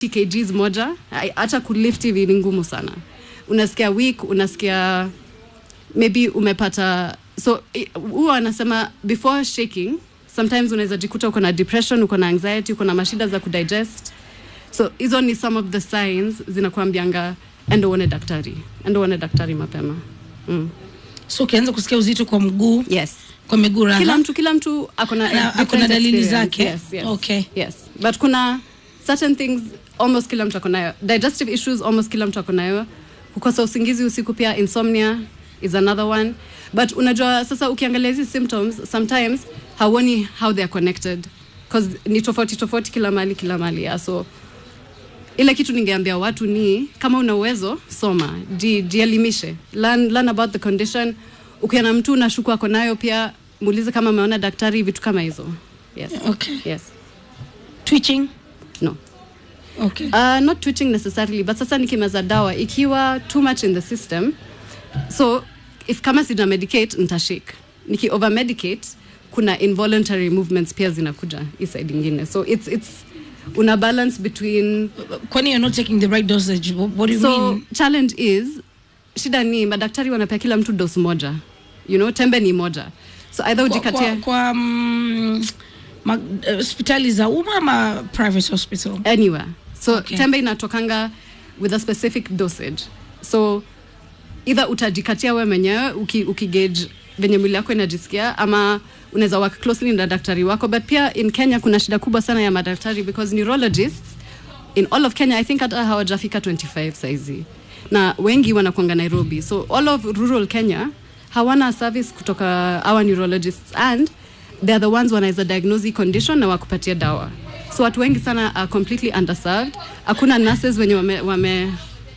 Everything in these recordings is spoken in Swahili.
kgs moja ai- hata kulift hivi ni ngumu sana unasikia weak unasikia maybe umepata so i- huwa anasema before shaking sometimes unaweza jikuta uko na depression uko na anxiety uko na mashida za kudigest so hizo ni some of the signs zinakuambianga endo uone daktari endo uone daktari mapema mm. so ukianza kusikia uzito kwa mguu yes kwa miguu raha kila mtu kila mtu akona Na different akona dalili experience. zake? yes, yes. Okay. yes but kuna certain things almost kila mtu akonayo digestive issues almost kila mtu akonayo kukosa usingizi usiku pia insomnia is another one but unajua sasa ukiangalia hizi symptoms sometimes hauoni how they are connected because ni tofauti tofauti kila mali kila mali yeah. so ile kitu ningeambia watu ni kama una uwezo soma ji- jielimishe learn, learn about the condition ukiona mtu unashuku ako nayo pia muulize kama ameona daktari vitu kama hizo yes. okay yes. twitching no. okay Uh, not twitching necessarily but sasa nikimeza dawa ikiwa too much in the system so if kama sina medicate nitashake niki over medicate kuna involuntary movements pia zinakuja hii side ingine so it's, it's una balance between kwani you're not taking the right dosage what, what do you so mean challenge is shida ni madaktari wanapea kila mtu dos moja you know tembe ni moja so either kwa, ujikatie kwa, kwa mm, ma- eh, hospitali za umma ama private hospital anywhere so Okay. tembe inatokanga with a specific dosage so either utajikatia we mwenyewe uki, ukigauge venye mwili yako inajisikia ama unaweza work closely na daktari wako but pia in kenya kuna shida kubwa sana ya madaktari because neurologists in all of kenya i think hata hawajafika 25 saizi na wengi wanakwanga nairobi so all of rural kenya hawana service kutoka our neurologists and they are the ones wanaweza diagnose hii condition na wakupatia dawa so watu wengi sana are completely underserved hakuna nurses wenye wame, wame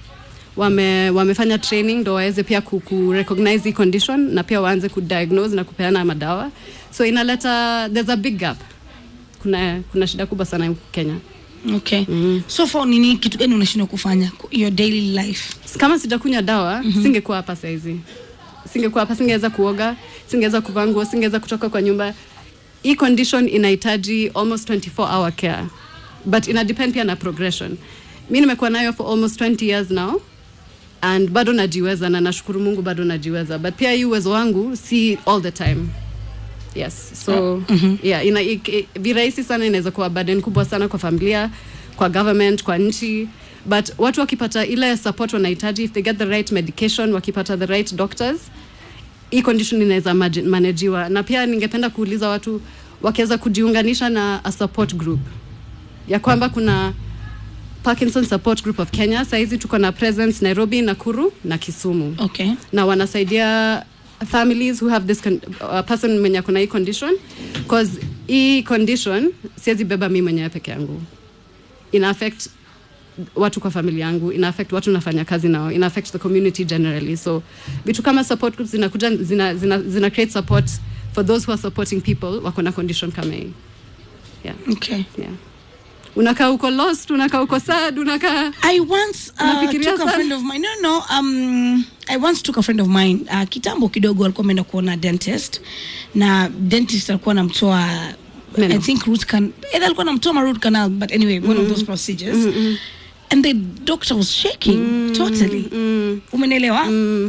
wame, wamefanya training ndo waweze pia ku, ku recognize hii condition na pia waanze kudiagnose na kupeana madawa so inaleta there's a big gap kuna, kuna shida kubwa sana huku kenya okay so far nini kitu gani unashindwa kufanya your daily life kama sijakunywa dawa mm-hmm. singekuwa hapa saizi singekuwa hapa singeweza kuoga singeweza kuvaa nguo singeweza kutoka kwa nyumba hii condition inahitaji almost 24 hour care but ina depend pia na progression mi nimekuwa nayo for almost 20 years now and bado najiweza na nashukuru mungu bado najiweza but pia hii uwezo wangu si all the time yes so mm-hmm. yeah, ina, i, i, virahisi sana inaweza kuwa burden kubwa sana kwa familia kwa government kwa nchi but watu wakipata ile support wanahitaji if they get the right medication wakipata the right doctors hii condition inaweza maji- manajiwa na pia ningependa kuuliza watu wakiweza kujiunganisha na a support group ya kwamba kuna Parkinson Support Group of Kenya. Saizi tuko na presence Nairobi, Nakuru na Kisumu okay na wanasaidia families who have this con uh, person mwenye akona hii condition cause hii condition siwezi beba mi mwenyewe peke yangu ina affect watu kwa familia yangu ina affect watu nafanya kazi nao ina affect the community generally so vitu kama support groups zinakuja zina, zina, zina create support for those who are supporting people wako na condition kama hii yeah, okay yeah. unakaa uko lost unakaa uko sad unakaa I once uh, Unafikiria took a sana? friend of mine. No, no. Um, I once took a friend of mine. Uh, kitambo kidogo alikuwa ameenda kuona dentist na dentist alikuwa anamtoa Meno. I think root can either alikuwa anamtoa ma root canal but anyway one of those procedures and the doctor was shaking totally umenelewa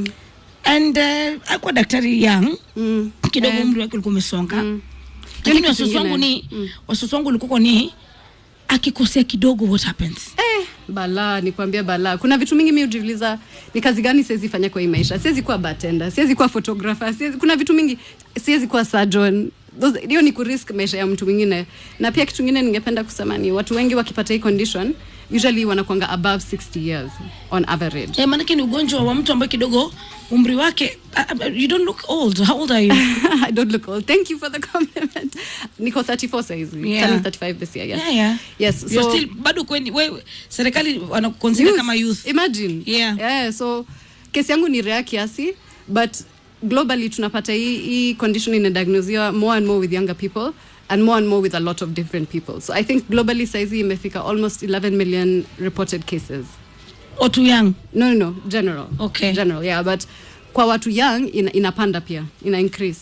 and uh, alikuwa daktari young mm. kidogo Eh. umri wake ulikuwa umesonga Hiyo lakini ni kitu wasiwasi wangu ingine. ni wasiwasi wangu ulikuwa ni akikosea kidogo what happens Eh, balaa nikwambia balaa kuna vitu mingi mi hujiuliza ni kazi gani siwezi fanya kwa hii maisha siwezi kuwa batenda siwezi kuwa photographer siwezi, kuna vitu mingi siwezi kuwa surgeon Those- hiyo ni kurisk maisha ya mtu mwingine na pia kitu ingine ningependa kusema ni watu wengi wakipata hii condition usually wanakwanga above 60 years on average Eh, maanake ni ugonjwa wa mtu ambaye kidogo umri wake uh, uh, you don't look old how old are you I don't look old. Thank you for the compliment. Niko 34 saizi. Yeah. Turning 35 this year. Yes. yeah, yeah. Yes. You're So still bado kweni wewe serikali wanakuconsider youth. kama youth Imagine. Yeah. Yeah, so kesi yangu ni rare kiasi but globally tunapata hii, hii condition inadiagnosiwa more and more with younger people and more and more with a lot of different people. So I think globally saizi imefika almost 11 million reported cases. or too young No, no, no, general. Okay. General, yeah, but kwa watu young ina, inapanda pia, ina increase.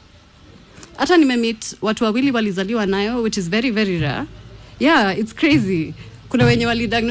Hata nimemeet watu wawili walizaliwa nayo which is very very rare. Yeah, it's crazy. kuna wenye walidiagnose